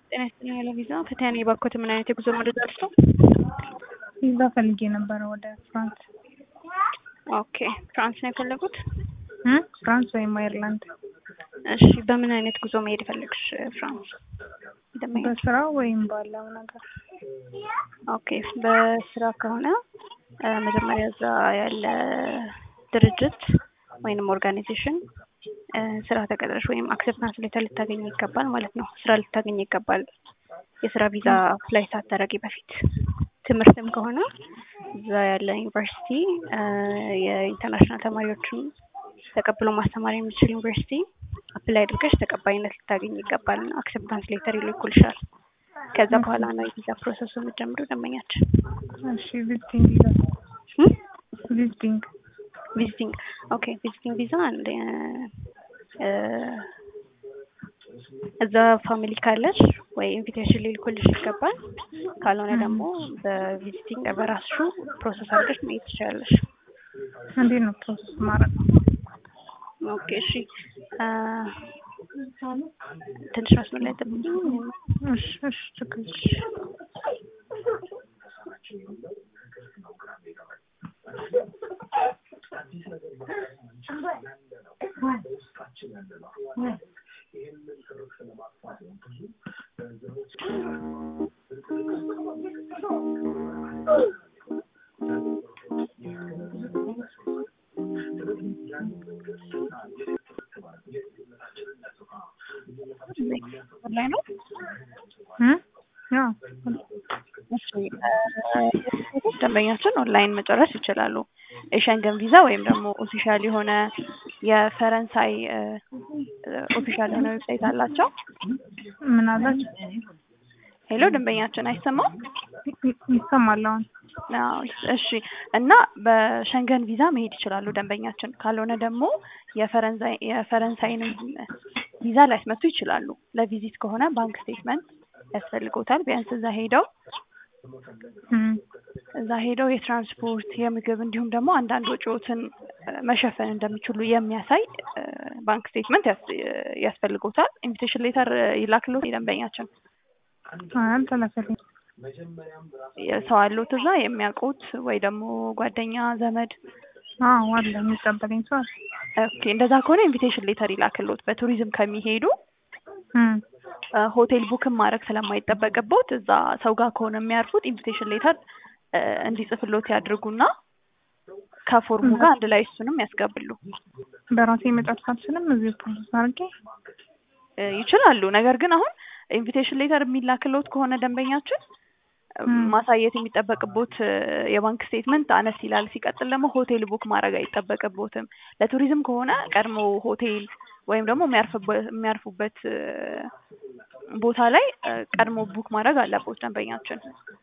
ጤና ይስጥልኝ ያለ ቪዛ ፈቲያ ነኝ። ባኮት ምን አይነት የጉዞ መረጃ አልስቶ? ቪዛ ፈልጌ ነበረ ወደ ፍራንስ። ኦኬ ፍራንስ ነው የፈለጉት? እ ፍራንስ ወይም አየርላንድ። እሺ በምን አይነት ጉዞ መሄድ ፈለግሽ ፍራንስ? እንደማይሄድ በስራ ወይም ባለው ነገር። ኦኬ በስራ ከሆነ እ መጀመሪያ እዛ ያለ ድርጅት ወይንም ኦርጋናይዜሽን እ ስራ ተቀጥረሽ ወይም አክሴፕታንስ ሌተር ልታገኝ ይገባል ማለት ነው። ስራ ልታገኝ ይገባል የስራ ቪዛ አፕላይ ሳታደርጊ በፊት። ትምህርትም ከሆነ እዛ ያለ ዩኒቨርሲቲ እ የኢንተርናሽናል ተማሪዎችን ተቀብሎ ማስተማር የሚችል ዩኒቨርሲቲ አፕላይ አድርገሽ ተቀባይነት ልታገኝ ይገባል። አክሴፕታንስ ሌተር ይልኩልሻል። ከዛ በኋላ ነው የቪዛ ፕሮሰሱ የምትጀምሩ ደንበኛችን። እሺ ቪዚቲንግ ቪዛ እም? ቪዚቲንግ ቪዚቲንግ ኦኬ ቪዚቲንግ ቪዛ አንድ እ እዛ ፋሚሊ ካለሽ ወይ ኢንቪቴሽን ሊልኩልሽ ይገባል። ካልሆነ ደግሞ በቪዚቲንግ በራስሹ ፕሮሰስ አድርገሽ መሄድ ትችላለሽ። እንዴት ነው ፕሮሰስ ማድረግ? ኦኬ እሺ እ ትንሽ መስመር ላይ ጠብቂኝ። እሺ እሺ ችግር የለም። ላይ ነው እ ያው እሺ እ ደንበኛችን ኦንላይን መጨረስ ይችላሉ። የሸንገን ቪዛ ወይም ደግሞ ኦፊሻል የሆነ የፈረንሳይ እ ኦፊሻል የሆነ ዌብሳይት አላቸው። ምን አላችሁ? ሄሎ ደንበኛችን አይሰማም? ይሰማል አሁን። አዎ እሺ። እና በሸንገን ቪዛ መሄድ ይችላሉ ደንበኛችን። ካልሆነ ደግሞ የፈረንሳይ የፈረንሳይንም ቪዛ ሊያስመቱ ይችላሉ። ለቪዚት ከሆነ ባንክ ስቴትመንት ያስፈልጎታል። ቢያንስ እዛ ሄደው እም እዛ ሄደው የትራንስፖርት የምግብ እንዲሁም ደግሞ አንዳንድ ወጪዎትን እ መሸፈን እንደሚችሉ የሚያሳይ እ ባንክ ስቴትመንት ያስ- ያስፈልጎታል። ኢንቪቴሽን ሌተር ይላክልዎት ደንበኛችን። አይ አልተላከልኝም። ሰው አለዎት እዛ የሚያውቁት ወይ ደግሞ ጓደኛ ዘመድ? አዎ አለ የሚቀበለኝ ሰው አለ። ኦኬ እንደዛ ከሆነ ኢንቪቴሽን ሌተር ይላክልዎት። በቱሪዝም ከሚሄዱ እም እ ሆቴል ቡክም ማድረግ ስለማይጠበቅቦት እዛ ሰው ጋር ከሆነ የሚያርፉት ኢንቪቴሽን ሌተር እ እንዲጽፍሎት ያድርጉና ከፎርሙ ጋር አንድ ላይ እሱንም ያስገቡሉ በራሴ መጨረስ አልችልም። እዚህ ፕሮሰስ አድርጌ እ ይችላሉ። ነገር ግን አሁን ኢንቪቴሽን ሌተር የሚላክልዎት ከሆነ ደንበኛችን እ እም ማሳየት የሚጠበቅቦት እ የባንክ ስቴትመንት አነስ ይላል። ሲቀጥል ደግሞ ሆቴል ቡክ ማድረግ አይጠበቅቦትም። ለቱሪዝም ከሆነ ቀድሞ ሆቴል ወይም ደግሞ የሚያርፍበት የሚያርፉበት እ ቦታ ላይ እ ቀድሞ ቡክ ማድረግ አለቦት ደንበኛችን።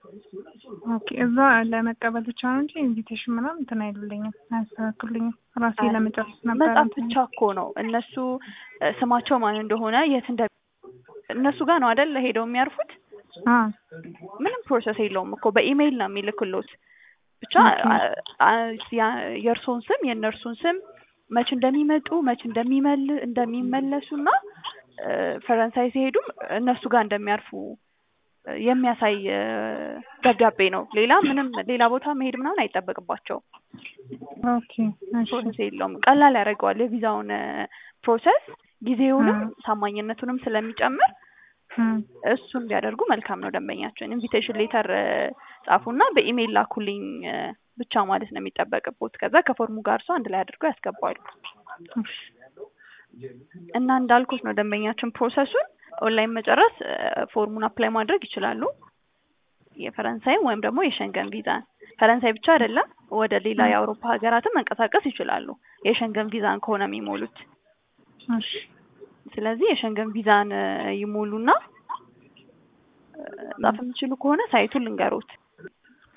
ኦኬ እዛ ለመቀበል ብቻ ነው እንጂ ኢንቪቴሽን ምናምን እንትን አይሉልኝም፣ አያስተካክሉልኝም። ራሴ አይ ለመጨረስ ነበር መጻፍ እንትን ብቻ እኮ ነው። እነሱ እ ስማቸው ማን እንደሆነ የት እንደ እነሱ ጋር ነው አይደል ሄደው የሚያርፉት። አ ምንም ፕሮሰስ የለውም እኮ በኢሜይል ነው የሚልክሎት። ብቻ ኦኬ አ- አ- ያ- የእርሶን ስም የእነርሱን ስም መች እንደሚመጡ መች እንደሚመል እንደሚመለሱና እ ፈረንሳይ ሲሄዱም እነሱ ጋር እንደሚያርፉ እ የሚያሳይ እ ደብዳቤ ነው። ሌላ ምንም ሌላ ቦታ መሄድ ምናምን አይጠበቅባቸውም። ኦኬ እሺ ፕሮሰስ የለውም። ቀላል ያደርገዋል የቪዛውን እ ፕሮሰስ ጊዜውንም እም ታማኝነቱንም ስለሚጨምር እም እሱን ቢያደርጉ መልካም ነው። ደንበኛችን ኢንቪቴሽን ሌተር ጻፉና በኢሜይል ላኩልኝ እ ብቻ ማለት ነው የሚጠበቅቦት። ከዛ ከፎርሙ ጋር እሱ አንድ ላይ አድርገው ያስገባሉ። እሺ እና እንዳልኩት ነው ደንበኛችን ፕሮሰሱን ኦንላይን መጨረስ እ ፎርሙን አፕላይ ማድረግ ይችላሉ። የፈረንሳይም ወይም ደግሞ የሸንገን ቪዛን ፈረንሳይ ብቻ አይደለም ወደ ሌላ እም የአውሮፓ ሀገራትም መንቀሳቀስ ይችላሉ። የሸንገን ቪዛን ከሆነ የሚሞሉት። እሺ ስለዚህ የሸንገን ቪዛን እ ይሞሉና እ መጻፍ የሚችሉ ከሆነ ሳይቱን ልንገሮት